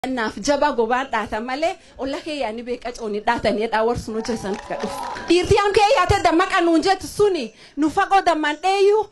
Naaf jaba gobaan dhaatan malee olla keeyyaanii beeqa cooni dhaatanii dhaawarsu nu jeesan ka dhufu. Dhiirtii aan keeyyaate dammaqa nuun jettu suni nu fagoo damman dheeyyuu.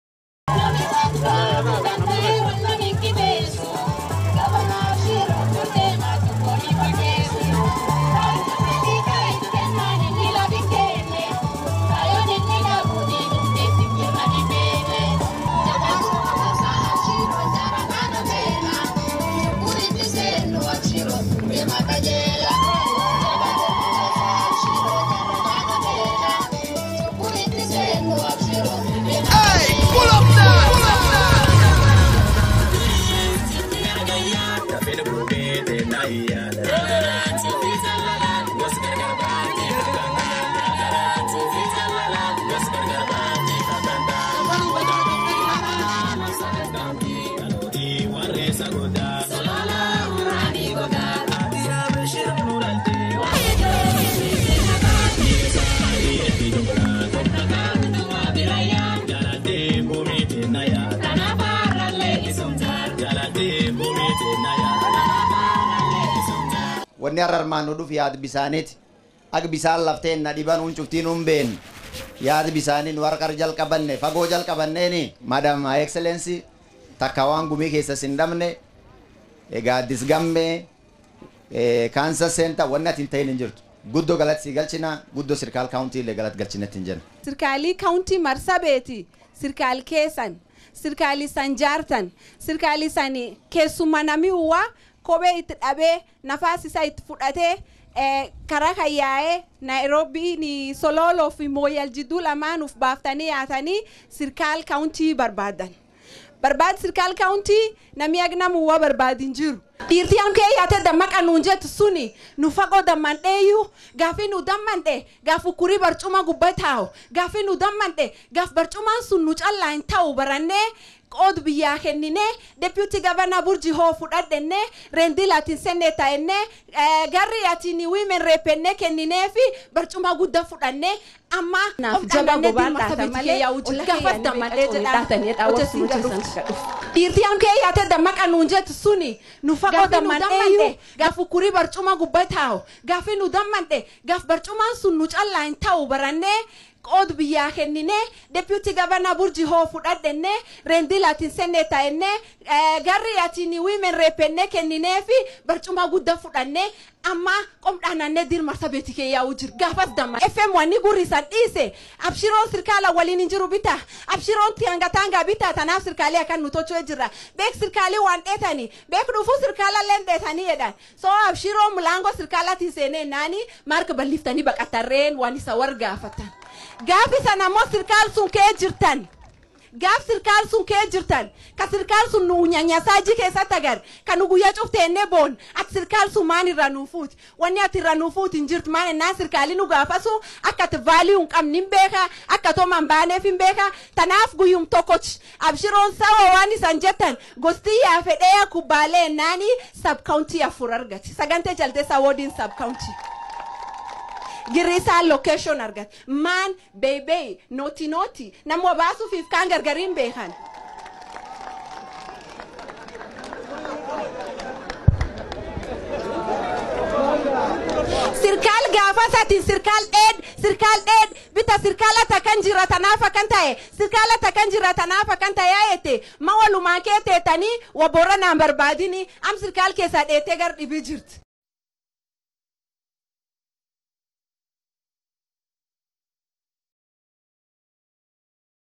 wanni har'a armaan nu dhufu yaada bisaaniiti akka bisaan lafteen na dhiban hun cuftiin hun been yaada bisaanii nu harkar jalqabanne fagoo jalqabanneeni madam excellensi takka waan gumii keessa sin dhabne egaa disgammee kaansa seenta wanni ati hin ta'in hin jirtu guddoo galatti si galchina guddoo sirkaal kaawuntii illee galatti galchinetti hin jenna. Sirkaalii kaawuntii marsabeeti sirkaal keessan sirkaalii san jaartan sirkaalii san keessummaa namni uwwaa kophee itti dhabee nafaas isaa itti fudhatee karaa kan yaa'ee Naayiroobii Sololoo fi Mooyal jidduu lamaanuuf baaftanii yaatanii sirkaal kaawuntii barbaadan. Barbaad sirkaal kaawuntii namni agnamuwwa barbaadin jiru. Dhiirtii aan keeyyaate dammaqa nuun jettu suni nu fagoo damman dheeyyuu gaafi nu damman dhee gaaf ukkurii barcuma gubbaa taa'u gaafi nu damman dhee gaaf barcumaan sun nu callaa hin ta'u barannee qoodu biyyaa kenninee deputy governor burji hoo fudhadhennee reendil atiin sennee taa'ennee garri atiin women reepennee kenninee fi barcuma guddaa fudhannee amma Naaf jaba gobaan dhaatan malee gaafas dammadhee jedhaan dhiirtii aan keeyyaate dammaqa nuun jettu suni nu fagoo damman dheeyyuu gaaf ukkurii barcuma gubbaa taa'u gaafi nu damman dhee gaaf barcumaan sun nu callaa hin ta'u barannee qoodu biyyaa kenninee deputy governor burji hoo fudhadhennee reendil atiin sennee taa'ennee garri atiin women reepennee kenninee fi barcuma guddaa fudhannee amma qomdhaanannee dirmarsa beeti kee yaa'uu jiru gaafas damma fm wanni gurrisan dhiise abshiroon sirkaala waliin hin jiru bita abshiroon tiangataangaa bita tanaaf sirkaalee akkan nu tochoo jirra beek sirkaalee waan dheetanii beek dhufuu sirkaala leen dheetanii jedhan soo abshiroon mulaangoo sirkaalatiin seenee naani marka balliftanii baqatarreen waan isa wargaafatan. gaafi sana ammoo sirkaal sun kee jirtan gaaf sirkaal sun kee jirtan ka sirkaal sun nu nyanyasaajii keessatti agar ka nu guyyaa cufteennee boon ati sirkaal sun maan irra nuufuuti wanni ati irra nuufuuti hin jirtu maan ennaa sirkaalii nu gaafasu akka ati vaalii hin qabne hin beeka akka toman baaneef hin beeka tanaaf guyyum tokkochi abshiroon sawa waan isan jettan gostii yaa fedhee kubbaalee ennaanii sab kaawuntii afur argate sagantee jaltee sawoodiin sab kaawuntii. girrisaa location argate maan beebee nooti nooti nama baasuufiif kaan gargariin beekan. sirkaal gaafas ati sirkaal dheed sirkaal dheed bita sirkaala takkan jira tanaaf akkan ta'e sirkaala takkan jira tanaaf akkan ta'e yaa'ete ma walumaa kee teetanii waboora naan barbaadini am sirkaal keessaa dheetee gar dhibii jirti.